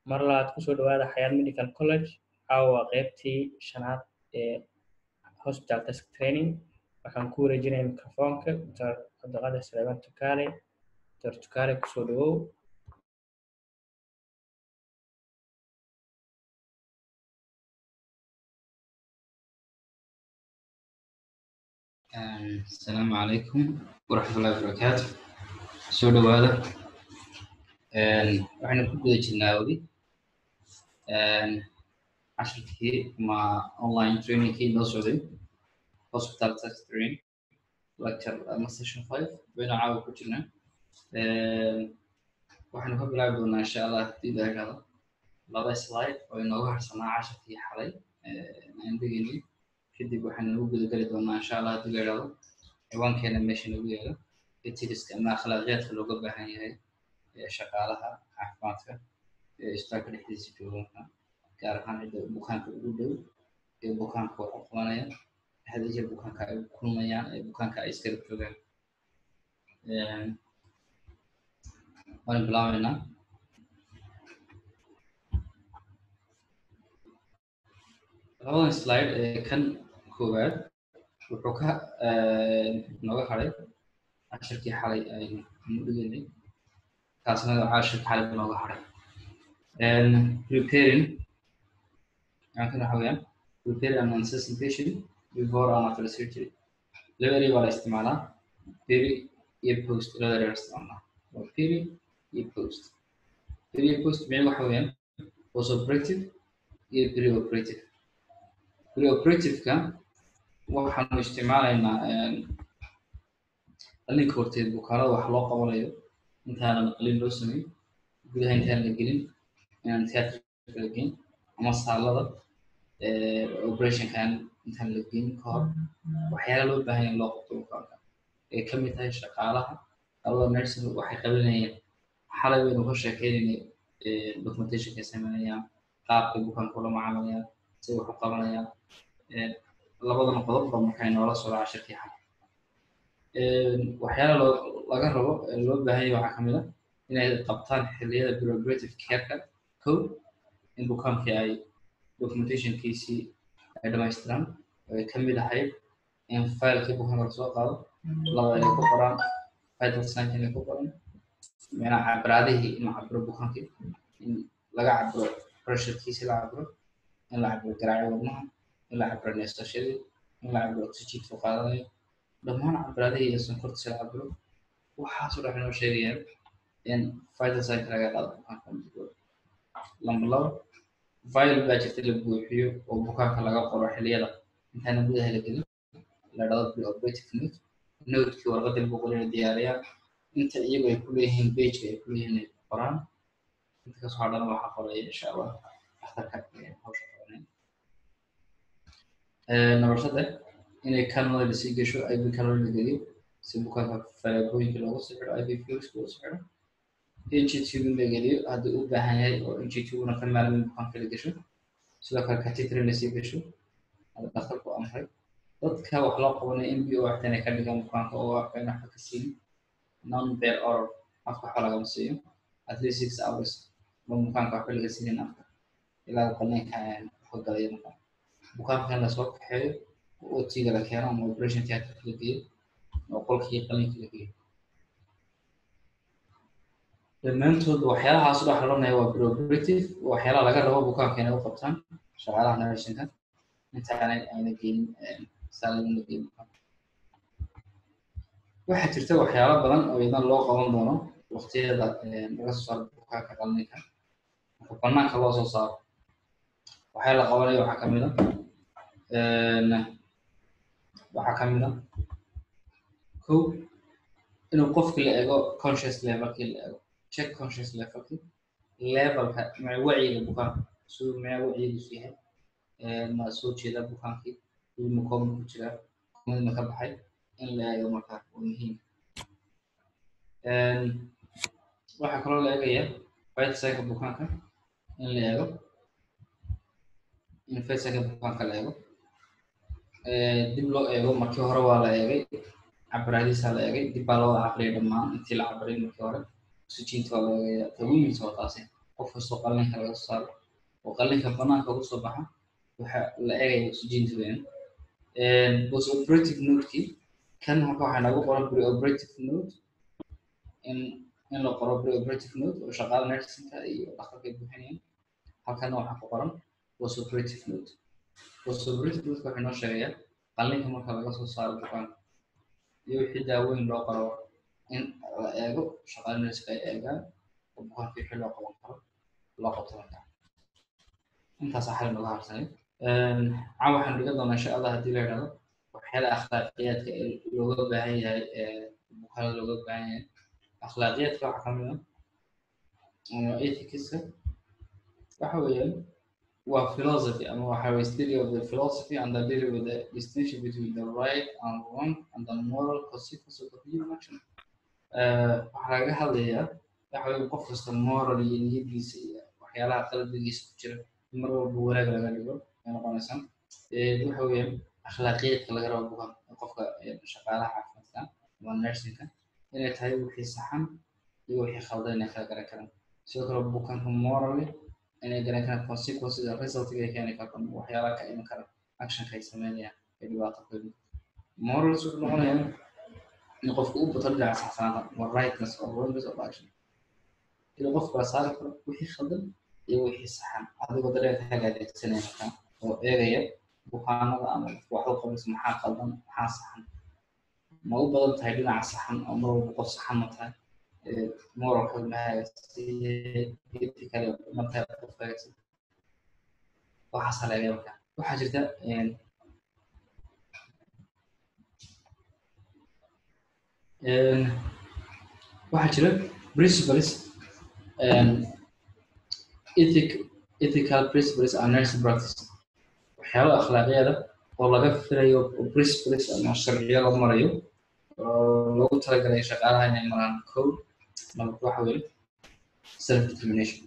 mar labaad kusoo dhawaada xayaat medical college caawa qaybtii shanaad ee hospital task training waxaan ku wareejinaya microfoonka dr cabdiqaadir suleymaan tukaale dr tukaale kusoo dhawow asalaamu calaykum waraxmatullahi wabarakaatu soo dhawaada waxaynu ku guda jirnaa weli cashirkii ama online trainingkii noo socday hospital test training lecture ama session five baynu caawa ku jirnaa waxaynu ka bilaabi doonaa insha allah haddii la helo laba slide oo inooga harsanaa cashirkii xalay aan degeynay kadib waxaan ugu gudageli doonaa insha allah haddii la idhahdo ciwaankeena meesha nagu yaalo etiriska ama akhlaaqiyaadka looga baahan yahay shaqaalaha caafimaadka ee isbitaalka dhexdiisa jooganka gaar ahaan cidda bukaanka ugu dhow ee bukaanka wax u qabanaya dhexda jeer bukaanka ay kulmayaan ee bukaanka ay iskala joogaan waan bilaabeynaa labadan slide ee kan koowaad wuxuu ka nooga haray cashirkii xalay aynu dhigeynay kaasna cashirkii xalay buu nooga haray preparing yaankan waxa weeyaan prepare an assessing patient before and after surgery laba eri baa la isticmaalaa peri iyo post labada eri la isticmaalaa waa peri iyo post peri iyo post micno waxa weeyaan post operative iyo pre operative preoperativeka waxaanu isticmaalaynaa qalinka horteed bukaanada wax loo qabanayo intaanan qalin loo sameyn gudaha intaan la gelin inaan theatrika la geyn ama saalada operationkan intaan la geyn ka hor waxyaala loo baahan in loo qabto bukaanka ay ka mid tahay shaqaalaha labada nursing waxay qabanayeen xalay baynu ka sheekeynayna documentationka sameynayaan qaabkay bukaanka ula macaamalayaan say wax u qabanayaan labadan qodob ba markaa inoola socda cashirkii xal waxyaala loo laga rabo loo baahan yahay waxaa kamid a inay qabtaan xilliyada preoperative careka kow in bukaankii ay documentationkiisii ay dhamaystiraan oo ay kamid ahayd in filekii bukaanka lasoo qaado laba inay ku qoraan vital signs inay ku qoran micnaa cabiraadihii in la cabiro bukaankii in laga cabiro pressurekiisi la cabiro in la cabiro garaaci wadnaha in la cabiro neestashadii in la cabiro oxygenka qaadanayo dhammaan cabiraadihii iyo sonkortiisa la cabiro waxaasoo dhan inoo sheegayaan in vital sign laga qaado bukaanka lamba laba vial baa jirta la buuxiyo oo bukaanka laga qoro xilliyada intaana gudaha la gelin la dhado preoperative note notekii warqadii lagu qorina diyaariyaan inta iyagu ay kuleeyihiin bageka ay kuleeyihiin ay qoraan inta kasoo hadhana waxaa qoraya insha allah dhakhtarka hawsha qabanaya number saddex inay kanada lasii gesho ib kanada la geliyo si bukaanka falaagooyinka loogu soo xidho ib fluids loogu soo xidho ngtube la geliyo haddii u baahan yahay oo ngtubena ka maalamin bukaanka la gesho sidoo kale catitrin lasii gesho hada dhakhtarku amray dadka wax loo qabanaya mb o waxta inay ka dhigaan bukaanka oo afka in waxba ka siin non bear oral afka waxba lagama siiyo at least six hours ma bukaanka waxba laga siinin afka ilaa qalinka waxu galaya markaa bukaanka in lasoo kaxeeyo oo otiga la keeno ama operation theatreka la geeyo oo qolkii qalinka la geeyo dhammaantood waxyaalahaas u dhaxlanaya waa preoperative waxyaalaha laga rabo bukaanka inay u qabtaan shaqaalaha narsinka intaanay ayna geynin saalada la geynin waxaa jirta waxyaalo badan oo idan loo qaban doono waqtiyada laga soo saaro bukaanka qalinka marka banaanka loo soo saaro waxaa la qabanaya waxaa kamid a waxaa kamid a kow inuu qofki la ego conscious levelkii la ego check conscious levelkii levelka ma wacyiga bukaanka siduu mea wacyigiisu yahay ma soo jeeda bukaankii ma kooma ku jiraa koomada ma ka baxay in la eego markaa waa muhiim waxaa kaloo la egaya vitsaga bukaanka in la eego in vitsaga bukaanka la eego dib loo eego markii hore waa la eegay cabiraadiisa la eegay dib baa loo cabriyay dhammaan intii la cabiray markii hore oxygenka waa la eegaya tawiimiisa waa taasi qof kastoo qallinka laga soo saaro oo qallinka banaanka uga soo baxa waxa la eegaya oxygenka weyn post operative nodekii kan marka waxaa nagu qoran pre-operative node in in la qoro pre-operative node oo shaqaala nursingka iyo dhakhtarka ay buuxinayaan halkana waxaa ku qoran post operative node post operative node waxay noo sheegayaa qallinka marka laga soo saaro bukaanka iyo wixii daaweyn loo qoro in la eego shaqaala nurska ay eegaan oo bukaanka wixii loo qaban karo loo qabto markaa intaas xal nooga harsanay caa waxaan dhiga doonaa insha allah haddii la yidhahdo waxyaala akhlaaqiyaadka ee looga baahan yahay bukaanada looga baahan yahay akhlaaqiyaadka waxaa kamid ah ethicska waxa weeyaan waa philosophy ama waxa weye study of the philosophy and the deal with the distinction between the right and wrong and the moral consequence of the human action waxaa laga hadlayaa waxa weye qof kasta moral iyo niyadiisa iyo waxyaalaha qalbigiisa ku jira mar walba wanaag laga dhigo ay noqonaysaa waxa weeyaan akhlaaqiyaadka laga rabo bukan qofka shaqaalaha caafimaadka ama nursingka inay tahay wixii saxan iyo wixii khaldan inay kala garan karaan sidoo kale bukanka morally inay garan karaan consequences resultiga ay keeni karto waxyaalaha ka iman kara actionka ay sameynayaan ee dhibaato keeni morals wuxuu noqonayaa in qofku u bato dhinaca saxsanaanta or rightness or wrongness of action inuu qofku kala saari karo wixii khaldan iyo wixii saxan adigoo dareenkaaga adeegsanaya markaa oo eegaya bukaanada ama wax u qabaysa maxaa qaldan maxaa saxan ma u badan tahay dhinaca saxan oo mar walba qof saxan ma tahay moralka mahaaga ma tahay qofkaaga waxaasaa laga markaa waxaa jirta waxaa jira principles ethic ethical principles and nursing practice waxyaaba akhlaaqyada oo laga filayo principles ama sharciyo lagu marayo oo lagu talagalay shaqaalaha inay maraan code number waxa weeye self determination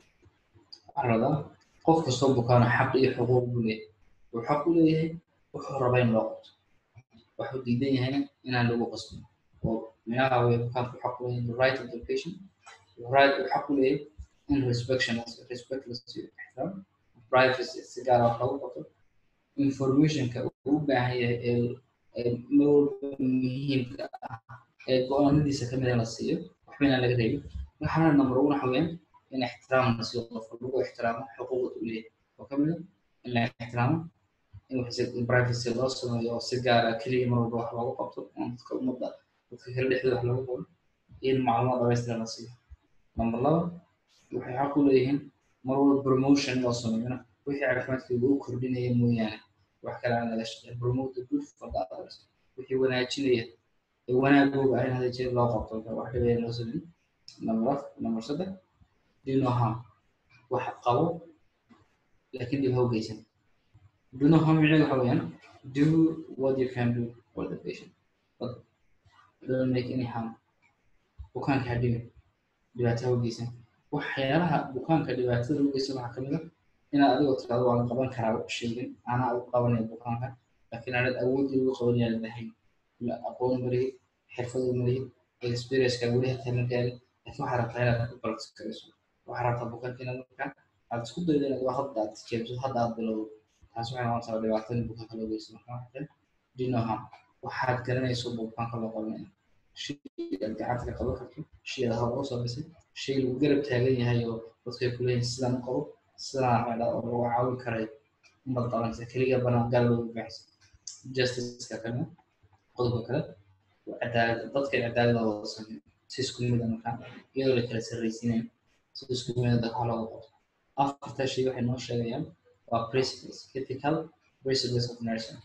waxaa radaa qof kastoo bukaano xaq iyo xuquuq buu leeyahay wuxuu xaq u leeyahay wuxuu rabaa in loo qabto waxuu diidan yahayna inaan lagu qasbin oo minaha weye bukaanku xaq u leeyahay the right of the patient right uu xaq u leeyahay in respection respect la siiyo ixtiraam privacy si gaar ah wax lagu qabto informationka uu u baahan yahay ee mar walba muhiimka ah ee go-aanadiisa kamid in la siiyo waxba inaan laga reebin waxaana number one waxa weeyaan in ixtiraam la siiyo qofka lagu ixtiraamo xuquuqda uu leeyahay oo kamid ah in la ixtiraamo in privacy loo sameeyo oo si gaara keliya mar walba wax loogu qabto oo dadka ummadda dadka kale dhexdooda wax loogu qabo in macluumaad dhamaystiran la siiyo number laba waxay xaq u leeyihiin mar walba promotion loo sameeyona wixii caafimaadkooda u kordhinaya mooyaane wax kale aan laga shaqeyn promote the good for the others wixii wanaajinaya ee wanaagooga ah in hada jeer loo qabto wax dhibaya loo sameyn number number saddex do no harm wax qabo laakiin dhib ha u geysan do no harm micnaheedu waxa weeyaan do what you can do for the patient but don't make any harm bukaanka ha dhibin dhibaato ha u geysan waxyaalaha bukaanka dhibaatada u geysan waxaa kamid ah inaad adigoo tirado waa la qaban karaa sheegin anaa u qabanaya bukaanka laakiin aanad awoodii ugu qabanaya lahayn aqoon malihid xirfad malihid experienceka weli hataa ma gaarin laakiin waxaa rabtaa inaad ku balance karayso waxaa rabtaa bukaanka inaad markaa aad isku daydo inaad wax hadda aad tijaabso hadda aad bilowdo taas waxay noqonaysaa dhibaatada bukaanka loo geysto marka waxaa dinoham waxaad garanayso bukaanka loo qabanaya shay aad gacanta ka qaban karto shay aad hor u samaysay shay lagu garab taagan yahay oo dadkay ku leeyihin sidaan u qabo sidaan waxaa dhaa oo lagu caawin karay umad qabanaysa keliga banaan gaal loogu baxaysa justiceka kale qodobka kale cadaalad dadka cadaalada wada sameeyo si isku mid a markaa iyadoo la kala sarraysiinayo si isku mid a dadka looga qabto afarta shay waxay noo sheegayaan waa principles ethical principles of nursing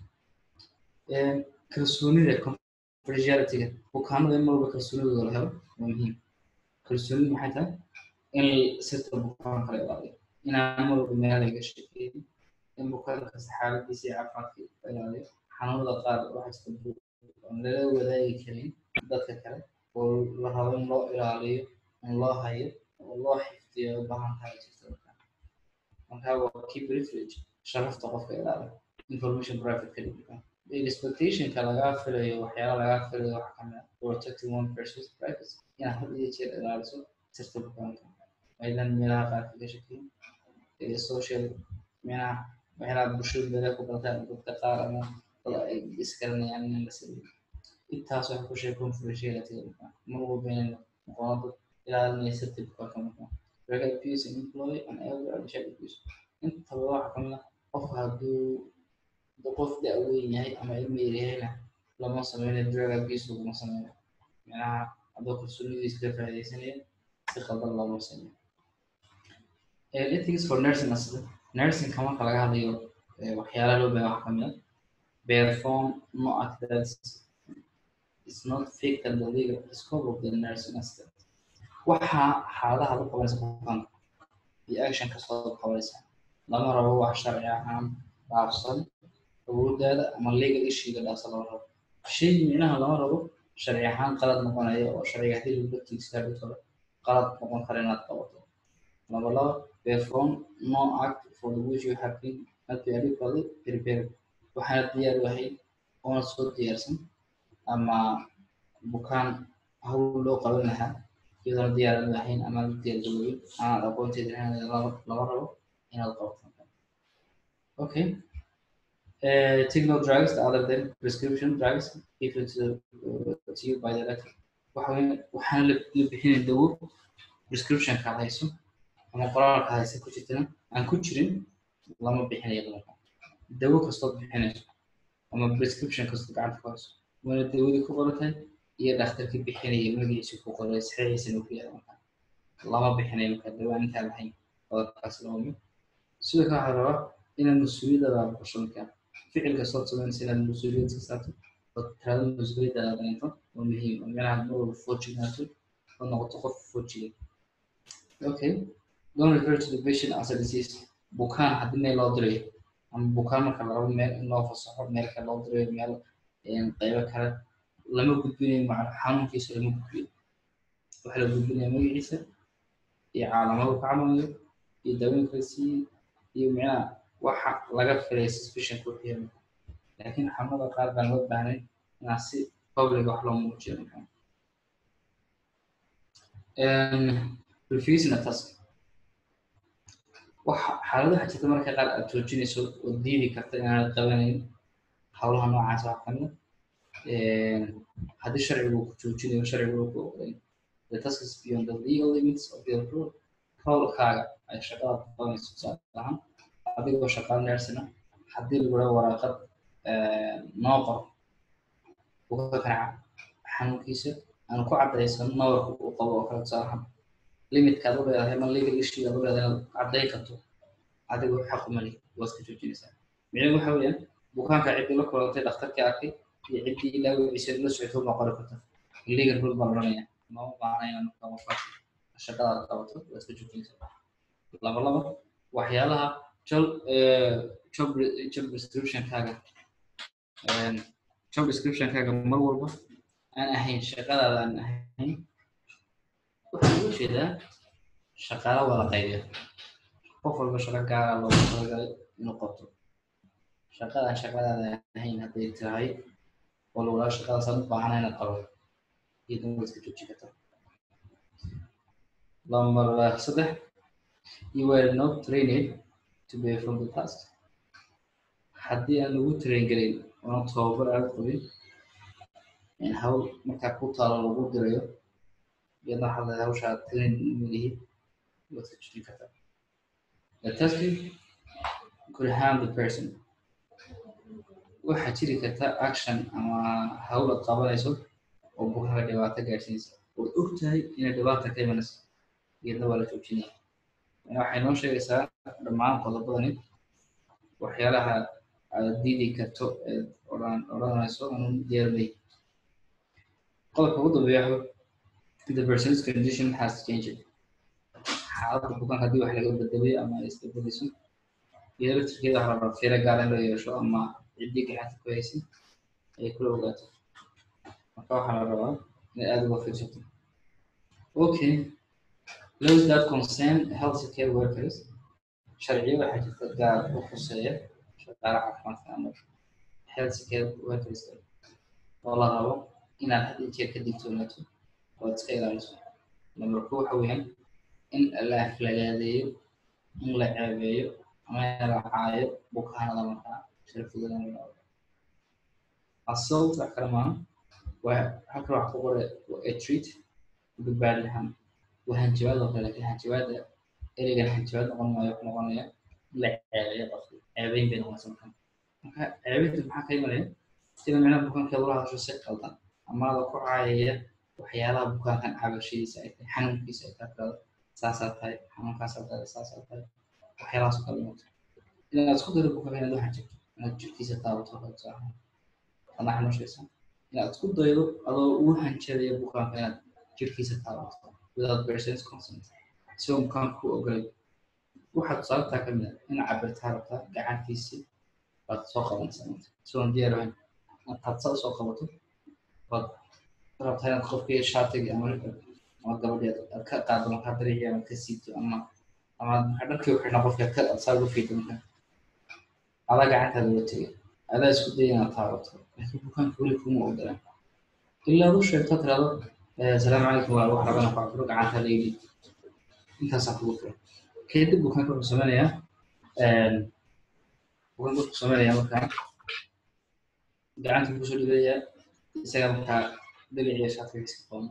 kalsoonida confidentialityga bukaanada in marwalba kalsoonidooda la helo waa muhiim kalsoonidu maxay tahay in sirta bukaanka la ilaaliyo inaan marwalba meel laga sheekeyn in bukaan kasta xaaladiisa iyo caafimaadka la ilaaliyo xanuunada qaar waxaa jirta aan lala wadaagi karin dadka kale oo la rabo in loo ilaaliyo in loo hayo oo loo xifdiyo u baahan tahay jirta markaa markaa waa key privilege sharafta qofka ilaaliyo information private ka dhigka expectationka lagaa filayo waxyaala lagaa filayo waxa kamid ah protecting one person's privacy inaad had iyo jeer ilaaliso sirta bukaanka aydan meelaha qaar kaga shakiyin social meelaha waxyaalaha bulshada meelaha ku bartaan dadka qaar ama dad ay iskaranayaan in la sameeyo intaas waxay ku sheeg confidentiality mar walba inay noqono dad ilaalinaysa tibka ka maqan drug abuse and employee and elder and child abuse intaba waxa kamid ah qofka hadduu qof da-weyn yahay ama ilmi yar yahayna lama sameynayo drug abuse laguma sameeyo meelaha hadduu kalsoonidiisa ka faa'iidaysanaya si qaldan looma sameeyo ethics for nursing asida nursing marka laga hadlayo waxyaalaha loo baahan waxaa kamid ah perform no activities is not fit and the legal scope of the nursing assistant waxa xaaladaha la qabanaysa bukaanka iyo action kastoo qabanaysa lama rabo wax sharci ahaan dhaafsan awooddaada ama legal issuega dhaafsan lama rabo shay micnaha lama rabo sharci ahaan qalad noqonaya oo sharciga hadii lagu tiigsaa dhigtooda qalad noqon kara inaad qabato laba laba perform no act for the which you have been not be adequately prepared waxaana diyaar wahay oona soo diyaarsan ama bukaan hawl loo qaban lahaa iyadoona diyaaran lahayn ama la diyaargarooyin aanaad aqoonteeda lama rabo inaad qabato okay uh, take no drugs other than prescription drugs given to, uh, to you by the doctor waxaana la bixinay dawo prescriptionka aad hayso ama qoraalka haysa ku jirtana aan ku jirin lama bixinayo dumarka dawo kastood bixinayso ama prescription kastoo gacanta ku hayso waana dawadii ku qorantahay iyo dhakhtarkii bixinaya magaciisa ku qoray saxiixiisana ku yaala marka lama bixinayo marka dawa intaan lahayn qodobkaas lama mid sidoo kale waxaa rabaa inaad mas-uuliyaddaada aqbasho marka ficil kastood samaynaysa inaad mas-uuliyad ka saarto oo tirada mas-uuliyaddaada dareento waa muhiim oo meelaha mar walba foojignaato oo noqoto qof foojigan okay don't refer to the patient as a disease bukaan haddii meel loo dirayo ama bukaan marka la rabo meel in loo fasaxo meel kale loo dirayo meel qaybo kale lama gudbinayo maca xanuunkiisa lama gudbiyo waxa la gudbinaya magaciisa iyo caalamadu ka camalayo iyo daawooyinka la siiyey iyo micnaha waxa laga filay suspicion ku xiran laakiin xanuunada qaar baan loo baahnay inaa si public wax loo muujiyo markaa refusing a task waxa xaaladaha jirta marka qaar aad joojinayso oo diidi karta inaanad qabanayn howlaha noocaas wax kamid haddii sharcigu ku joojinayo sharcigu ku oqolayn the task is beyond the legal limits of the rule howlkaaga ay shaqada qabanayso tusaale ahaan adigoo shaqaal neersina haddii lagula waraaqad noo qor uga kanaca xanuunkiisa aan ku caddaysan nawarka uu qabo oo kale tusaale ahaan limitkaad u leedahay ma legal issue aad u leedahay inaad caddayn karto adigu xaq uma leh waad ka joojinaysaa micnaheedu waxa weeyaan bukaanka ciddii la kulantay dhakhtarkii arkay iyo ciddii ilaa wiciisa la socotay uma qori karto legal rule baa loranaya ma u baahna inaad markaa qofkaas shaqadaad qabato waad ka joojinaysaa laba laba waxyaalaha job job job description-kaaga job description-kaaga mar walba aan ahayn shaqadaada aan ahayn waxaan uga jeedaa shaqaalo wada qaybiya qof walba shaqo gaara loogu talagalay inuu qabto shaqadan shaqadaada ahayn hadday tahay oo lagulaa shaqadaasaan u baahana inaad qabato iyadana waa iska jooji karta lambar saddex you were not trained to be from the past haddii aan lagu train gelin oona tababar aad qabin hawl markaa ku taalo lagu dirayo iyadna waxaad leedahay hawshaa train malihid waad ka jojin kartaa the tasking could harm the person waxaa jiri karta action ama hawl aad qabanayso oo bukaanka dhibaato gaadhsiinaysa ood og tahay inay dhibaata ka imanayso iyadna waa la joojinaya waxay noo sheegaysaa dhammaan qodobadani waxyaalaha aad diidi karto eed odhan odhanayso anuu diyaarmay qodobka ugu dambeeya the person's condition has changed xaaladda bukaanka haddii wax laga bedelay ama ay isbedelayso iyada laftirkeeda waxaa la rabaa fiiro gaar in loo yeesho ama ciddii gacanta ku haysan ay kula ogaato marka waxaa la rabaa in aada uga fiirsato okay those that concern health care workers sharciyo waxaa jirta gaar u khuseeya shaqaale caafimaadka ama health care workers oo la rabo inaad had iyo jeer ka digtoonaato ood iska ilaaliso number two waxa weeyaan in la aflagaadeeyo in la ceebeeyo ama in la caayo bukaanada markaa sharafigoodan assault wax kale maaha waa halkan wax ku qore a treat badbaadi lahaan waa hanjabaad oo kale laakiin hanjabaada ereygan hanjabaad noqon maayo ku noqonaya in la ceebeeyo qofki ceebeyn bay noqonaysa markaa marka ceebeynta maxaa ka imanaya sida micnaha bukaankeeda ula hadasho si qaldan ama la ku caayaya waxyaalaha bukaankan cabashadiisa ay tahay xanuunkiisa ay tahay saasaa tahay xanuunkaasaa tahay saasaa tahay waxyaalahaas oo kale noqoto inaad isku daydo bukaanka inaad waxaan jirto inaad jirkiisa taabato adna xanuunshaysa inaad isku daydo adoo ugu hanjadaya bukaanka inaad jirkiisa taabato without person's consent isagoo bukaanka ku ogolay waxaad sababtaa ka mid a inaad cabirtaa rabtaa gacantiisii baad soo qabanaysaa isagoon diyaar ahayn intaad saa usoo qabato baad rabtaa inaad qofkii shaatiga ama ama gabadheed aad ka qaado markaa dariiqi ama ka siito ama ama maxaa dharkii uxidhna qofkii aad ka aad saa ugu fiito markaa adaa gacantaada uga tegay adaa isku daya inaad taabato laakiin bukaanka weli kuma ogolaan ilaa ad u sheegto tirado asalaamu calaykum waa wax rabana ku cabiro gacanta layidhi intaasaa kugu filan kadib bukaanka wuxuu sameynayaa bukaanka wuxuu sameynayaa markaa gacanta kusoo dhigayaa isaga markaa daliciya shaatigiisa qaban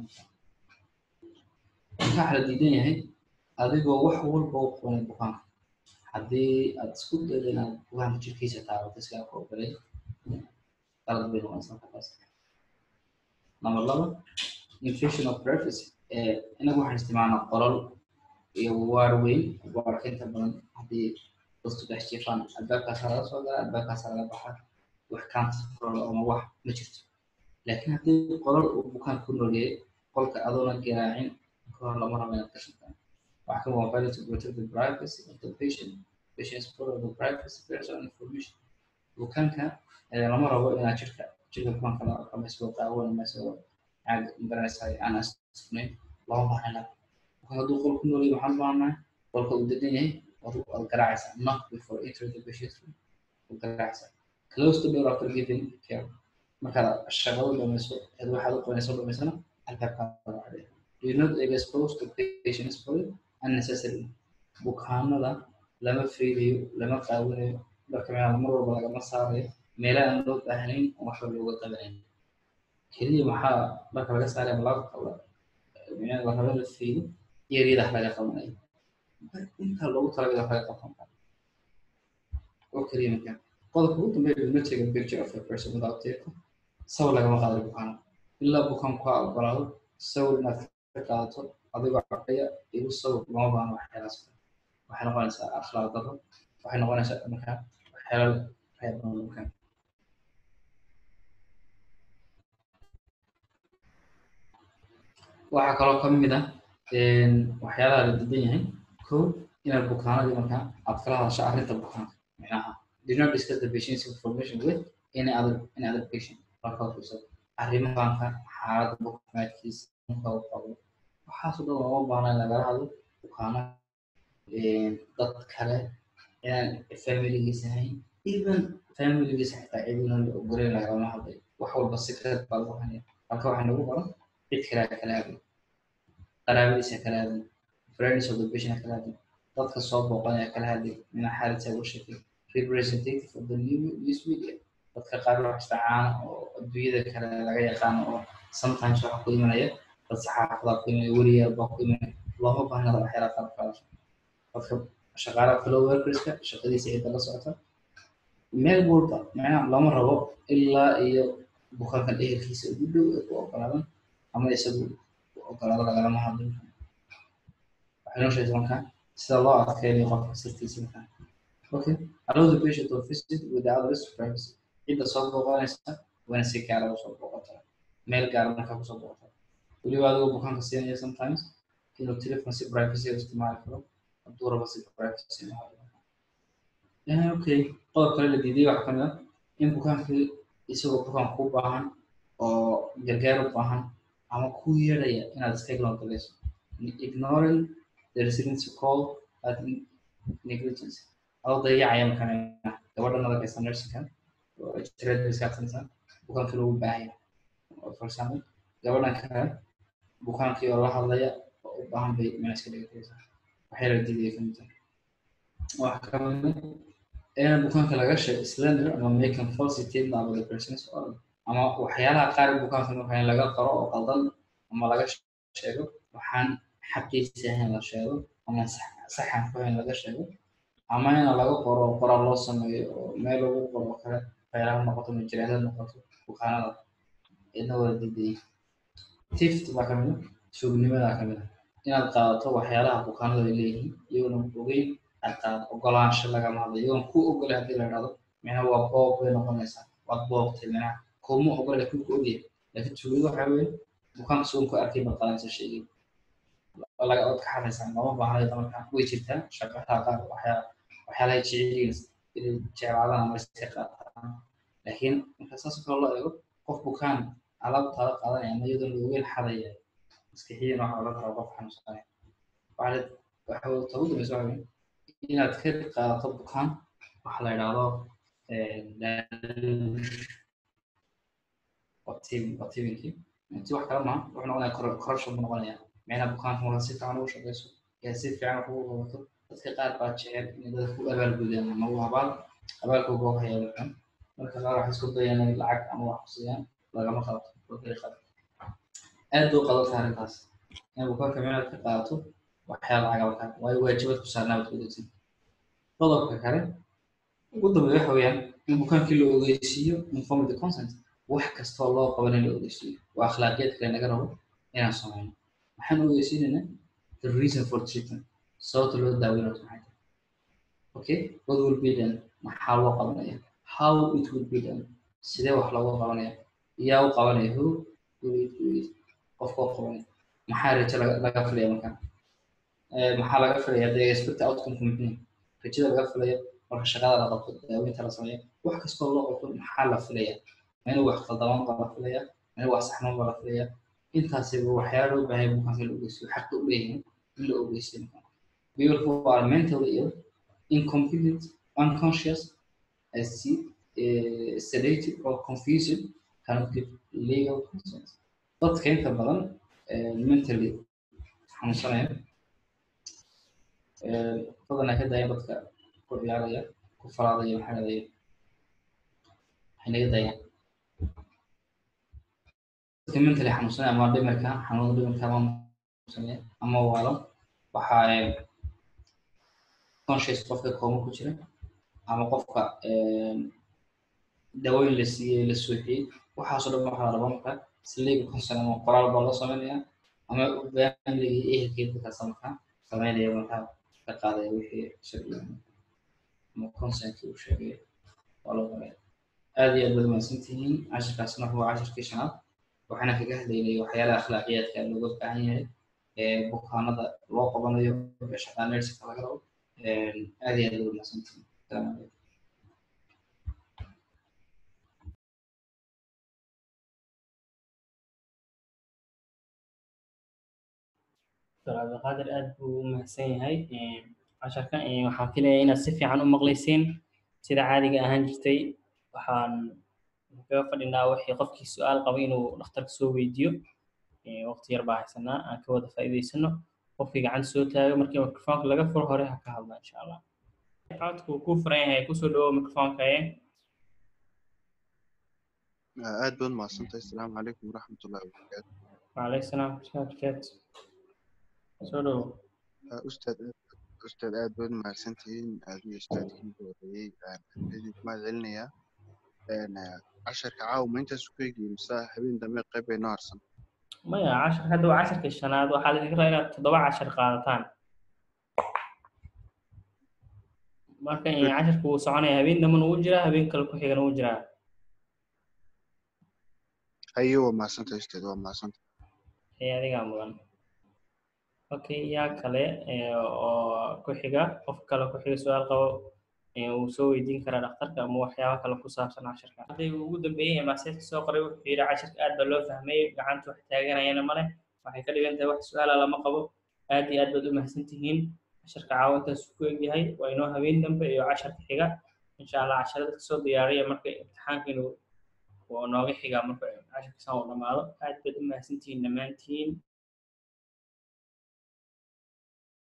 waxaa la diidan yahay adigoo wax walba u qabanay bukaanka haddii aad isku daydo inaad bukaanka jirkiisa taabato iskaa ku ogolay qalad bay noqonaysaa markaas number laba invasion of privacy inagu waxaan isticmaalnaa qolal iyo waar weyn waarka inta badan haddii dadku dhex jiifaan albaabkaasa laga soo gala albaabkaasa laga baxa wax counterol ama wax ma jirto laakiin haddii qolal uu bukaanka ku nooleeyay qolka adoona garaacin kahor lama rabo inaad gashataan waxaa ka mobile to protect the privacy of the patient patient's part of the privacy personal information bukaanka lama rabo inaad jirka jirka bukaanka la qamayso qaawan ama isagoo caag magaranaysaa aan asnayn lama baahna bukaan hadduu qol ku noolyahay waxaan baahnahay qolka uu degan yahay waad garaacaysaa knock before entering the patient room waad garaacaysaa close the door after giving care markaad shaqada dhamayso eed waxaad u qabanayso dhamaysana albaabkaa wacday do not expose the patient's body unnecessarily bukaanada lama fiiriyo lama qaawinayo dharka meelaha mar walba lagama saarayo meelaha aan loo baahnayn oo waxba looga qabanayn keliya maxaa dharka laga saaraya ma laga qaba la raba la fiiriyo yaryadaha laga qabanayo intaa loogu talagalay wax laga qabsan karo oo keliya markaa qodobka ugu dambeeya do not take a picture of a person without tape sawir lagama qaadayo bukaana ilaa bukaan ku ogolaado sawir inaad ka qaadato adigoo caqaya igu sawir lama baahno waxyaalaas waxay noqonaysaa akhlaaq daro waxay noqonaysaa markaa waxyaala reer badan markaa waxaa kaloo ka mid ah waxyaalaha la diidan yahay ko inaad bukaanadii markaa aad kala hadasho arrinta bukaanka micnaha do not discuss the patient's information with any other any other patient marka fiirso arrimahanka xaaladda bukaankiisa marka uu qabo waxaasoo dhan looma baahna in lagala hadlo bukaana dad kale inaan familigiisa ahayn even familigiisa xitaa cidina la ogoleyn lagalama hadlay wax walba secret baa lagu hanaya halka waxaa nagu qoran cid kale kala hadlay qaraabadiisa kala hadlay friends of the patient kala hadlay dadka soo booqanaya kala hadlay mina xaaladisa ugu sheekay representative of the news media dadka qaar wax istacaana oo adduunyada kale laga yaqaano oo sometimes waxa ku imanaya dad saxaafada ku imanaya weriyaal baa ku imanaya looma baahnada waxyaala qaar qaadasho dadka shaqaalaha fellow workerska shaqadiisa cidda la socota meel walba macnaha lama rabo ilaa iyo bukaankan ehelkiisa ugu dhow ee ku ogolaadan ama isagu ogolaado lagalama hadlin waxay noo sheegtay markaa sida loo adkeynayo qofka sirtiisa markaa okay allow the patient to visit without risk privacy cidda soo booqanaysa waana si gaara usoo booqata meel gaara markaa kusoo booqata weliba adigoo bukaanka siinaya sometimes inuu telefon si privacy u isticmaali karo hadduu rabo si privacy okay qodob kale la diiday waxaa kamid ah in bukaankii isagoo bukaan ku baahan oo gargaar u baahan ama ku yeedhaya inaad iska ignoorgalayso ignoring the residence call at negligence adoo dayacaya markaan gabadha nadagaysa nursingka oo tirada iskaadsanaysa bukaankii loogu baahaya for example gabadhan kale bukaankii oo la hadlaya oo u baahan bay meel iska dhigaysaa waxay la diidaya kamid tahay waxa kamid in bukaanka laga sheego slender ama making false statement about the person's organ ama waxyaalaha qaar bukaanka marka in laga qoro oo qaldan ama laga sheego waxaan xaqiisa ahayn la sheego ama saxan ku ahayn laga sheego ama in laga qoro qoraal loo sameeyo oo meel lagu qoro kale khayraha noqoto majiraadad noqoto bukaanada idna wada diidaya tift baa kamid a suugnimada kamid a inaad qaadato waxyaalaha bukaanadu ay leeyihiin iyagoona ogeyn aad qaadato ogolaansho lagama hadlo iyagoon ku ogolay haddii la dhahdo micnaha waa boob bay noqonaysaa waad boobtay micnaha kuma ogolay laakiin ku ogyahay laakiin tuugadu waxaa weeye bukaanka sugan ku arkay baad qaadanaysa sheegay laga od ka hadlaysaa lama baahnayo marka way jirtaa shaqaha qaar waxyaa waxyaalaha jeceliin inay jeclaadaan ama iska qaataan laakiin marka saas oo kale loo eego qof bukaan alaabtaada qaadanaya ama iyadoon la ogeyn xadaya maskixiyan waxa oga kara qof xanuunsanaya waxaa waxa tagu dambaysa waxa weeye inaad ka qaadato bukaan waxa la yidhaahdo watibinkii inti wax kale maaha wuxuu noqonaya corruption buu noqonaya micnaha bukaanka marka si fiican ugu shaqeyso ee si fiican wax ugu qabato dadka qaar baa jecel inay dadka ku abaalgudaan ama u abaal abaalka uga haya wuxun marka qaar waxay isku dayaan inay lacag ama wax kusiyaan lagama qabato wakay qaado aad bay u qadantahay arrintaas in bukaanka micnaad ka qaadato waxyaala lacag markaa waayo waajibad ku saarnaa baad ku degsan qodobka kale ugu dambeeya waxa weeyaan in bukaankii la ogeysiiyo inform the consent wax kastoo loo qaban in la ogeysiiyo waa akhlaaqiyad kale naga rabo inaan samayno waxaan ogeysiinaynaa the reason for treatment sababta loo daaweynayo maxay tahay okay what will be done maxaa loo qabanaya how it will be done sidee wax loogu qabanaya yaa u qabanaya who will it will it qofka u qabanaya maxaa rajo laga filaya markaa maxaa laga filaya the expect outcome-ka muxuu rajada laga filaya marka shaqada la qabto daaweynta la sameeyo wax kastoo loo qabto maxaa la filaya ma inuu wax qaldamaan baa la filaya ma inuu wax saxmaan baa la filaya intaasiba waxyaala loo baahay bukaanka la ogeysiyo xaqa u leeyihiin in la ogeysiyo people who are mentally ill incompetent unconscious as uh, sedated or confused cannot give legal consent dadka inta badan mentally xanuunsanaya badanaa ka dayan dadka ku ciyaaraya ku faraadaya maxaa ladaya waxay naga dayaan dadka mentally xanuunsanaya ama dhimirka xanuunada dhimirka ama xanuunsanaya ama waalo waxaa conscious qofka kooma ku jira ama qofka dawooyin la siiyey la suuxiyey waxaasoo dhan waxaa la rabaa marka siliga consent ama qoraal baa loo sameynaya ama familigii ehelkii dadkaas markaa sameynaya markaa ka qaadaya wixii sharciga ama consent uu sheegay waa loo qoraya aad iyo aad baad mahadsantihiin cashirkaasna waa cashirkii shanaad waxaana kaga hadlaynay waxyaalaha akhlaaqiyaadka looga baahan yahay ee bukaanada loo qabanayo ee shaqaa nersinka laga rabo aad iyo aad baad mahadsantihiin salaamu calaykum cabdiqaadir aad buu u mahadsan yahay casharka waxaan filayaa inaad si fiican u maqlaysiin sida caadiga ahaan jirtay waxaan kaga fadhinaa wixii qofkii su-aal qaba inuu dhakhtarka soo weydiiyo waqti yar baa haysanaa aan ka wada faa'iidaysano qofkii gacanta soo taago markii microfoonka laga furo hore ha ka hadla insha allah codku kuu furan yahay kusoo dhawow microfoonka aad baad mahadsantahay asalaamu calaykum waraxmat ullahi wabarakaatu وعليكم السلام ورحمة الله وبركاته soo dhawow ustaad ustaad aad baad mahadsantihiin adiyo ustaadkii horeeyey idinku mahad celinayaa casharka caawa ma intaas ku eegayay mise habeen dambe qayb bay noo harsan maya cashar hadda waa casharkii shanaad waxaa laidinka rabaa inaad toddoba cashar qaadataan marka casharka wuu soconaya habeen dambena wuu jiraa habeen kale ku xigana wuu jiraa haye waa mahadsantahay ustaad waa mahadsantahay ee adigaa mudan okay yaa kale oo ku xiga qof kale ku xiga su-aal qabo wuu soo weydiin karaa dhakhtarka ama waxyaaba kale ku saabsan casharka ardayga ugu dambeeyey ee maaseedka soo qoray wuxuu yidhi casharka aad baa loo fahmay gacanta wax taaganayana male waxay ka dhigan tahay wax su-aala lama qabo aad iyo aad baad u mahadsan tihiin casharka caawintaas ku egyahay waa inoo habeen dambe iyo casharka xiga insha allah casharada kasoo diyaariya marka imtixaankiinu oo nooga xigaa marka casharkiisan uu dhamaado aad baad u mahadsan tihiin dhammaantiin